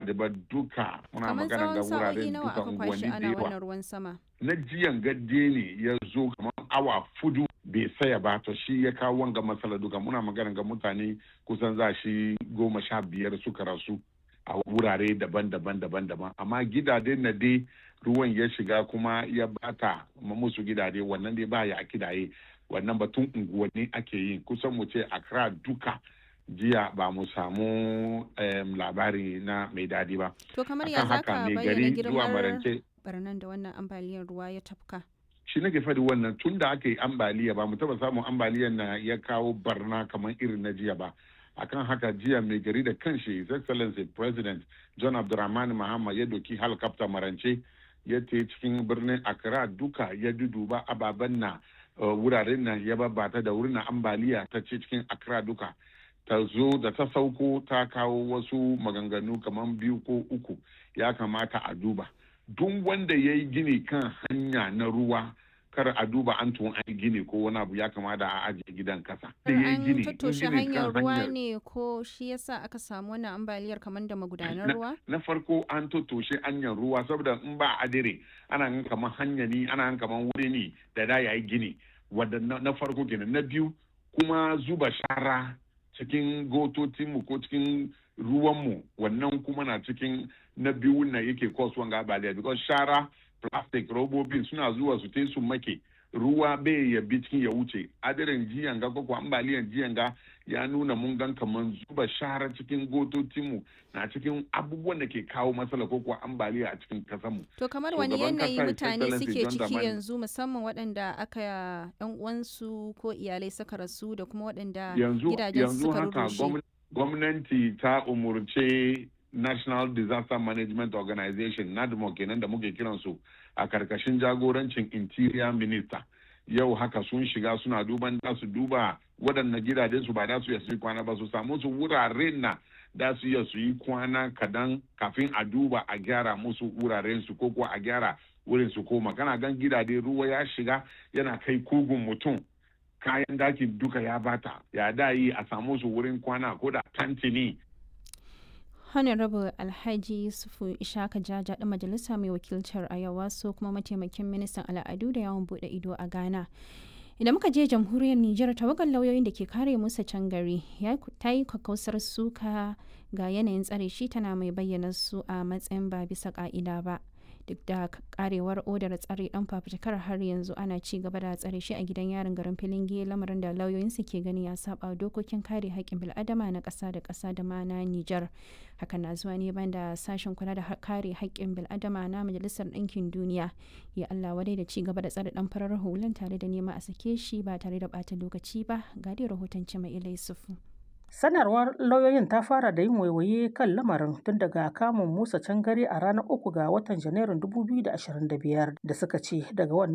gidade ba duka muna kamar magana ga tsawon wurare sa'o'i nawa duka aka kwashi unguwanni da ana yawa wannan ruwan sama na jiyan gadde ne ya zo kamar awa fudu bai saya ba to shi ya kawo wanga matsala duka muna magana ga mutane kusan za shi goma sha biyar suka rasu a wurare daban-daban daban-daban amma gidade na dai ruwan ya shiga kuma ya bata musu gidade wannan dai ba ya kidaye wannan batun unguwanni ake yi kusan mu ce Accra duka jiya ba mu samu em, labari na mai dadi ba to kamar ya akan haka zaka mai bayyana gari zuwa girmar marance barnan da wannan ambaliyar ruwa ya tafka shi nake faɗi wannan tun da aka yi ambaliya ba mu taba samun ambaliyar na ya kawo barna kamar irin na jiya ba akan haka jiya mai gari da kanshi his excellency president john abdulrahman mahama ya doki helicopter marance ya te cikin birnin accra duka ya duduba ababen na uh, wuraren nan ya babbata da wurin na ambaliya ta ce cikin accra duka ta zo da ta sauko ta kawo wasu maganganu kamar biyu ko uku ya kamata a duba duk wanda ya yi gini kan hanya na ruwa kar a duba an tun an yi gini ko wani abu ya kamata a ajiye gidan kasa. Da ya yi an gini, in tattoshe gini hanyar kan ruwa hanyar- ne ko shi yasa aka samu wannan ambaliyar kamar da magudanar ruwa na farko an tattoshe hanyar ruwa saboda in ba adire ana gan kamar hanya ne ana gan kamar wuri ne da da ya yi gini wadda na na farko kenan na biyu kuma zuba shara cikin gototinmu ko cikin ruwanmu wannan kuma na cikin na biyu na yake cause wanga ambaliya because shara plastic robobin suna zuwa su te su make ruwa bai ya bi cikin ya wuce adirin jiyan ga ko ambaliyan jiyan ga ya nuna mun gan kaman zuba shara cikin gototinmu na cikin abubuwan da ke kawo matsala ko kuwa ambaliya a cikin kasanmu to kamar So, wani gaban yanayi kasa, His mutane Excellency suke John ciki Dramani- yanzu musamman waɗanda aka yan uwansu ko iyalai suka rasu da kuma waɗanda yanzu gidajen yanzu suka haka rurrushe gwamn- gwamnati ta umurce national disaster management organization nadmo kenan da muke kiransu a karkashin jagorancin interior minister yau haka sun shiga suna duban da su duba waɗannan gidajen su ba da su iya su yi kwana ba su samu su wuraren na da su iya su yi kwana kadan kafin a duba a gyara musu wuraren su ko kuwa a gyara wurin su koma kana gan gidaje ruwa ya shiga yana kai kugun mutum kayan daki duka ya bata ya da yi a samu su wurin kwana ko da tantini honorable alhaji yusufu ishaka jaja ɗan majalisa mai wakiltar ayawa so kuma mataimakin ministan al'adu da yawon buɗe ido a ghana idan muka je jamhuriyar nijar tawagar lauyoyin da ke kare musa can gari ya ta yi kakkausar suka ga yanayin tsare shi tana mai bayyana su a matsayin ba bisa ka'ida ba duk da karewar odar tsare dan fafutukar har yanzu ana ci gaba da tsare shi a gidan yarin garin filinge lamarin da lauyoyinsu ke gani ya saba dokokin kare haƙƙin bil'adama na ƙasa da ƙasa da ma na Nijar. Hakan na zuwa ne banda sashen kula da kare haƙƙin bil'adama na Majalisar Ɗinkin Duniya ya Allah wadai da ci gaba da tsare dan farar hulan tare da nema a sake shi ba tare da ɓata lokaci ba ga dai rahoton Cima Ilai Sufu. Sanarwar lauyoyin ta fara da yin waiwaye kan lamarin tun daga kamun Musa Cangare a ranar uku ga watan Janairun 2025 da suka ce daga wannan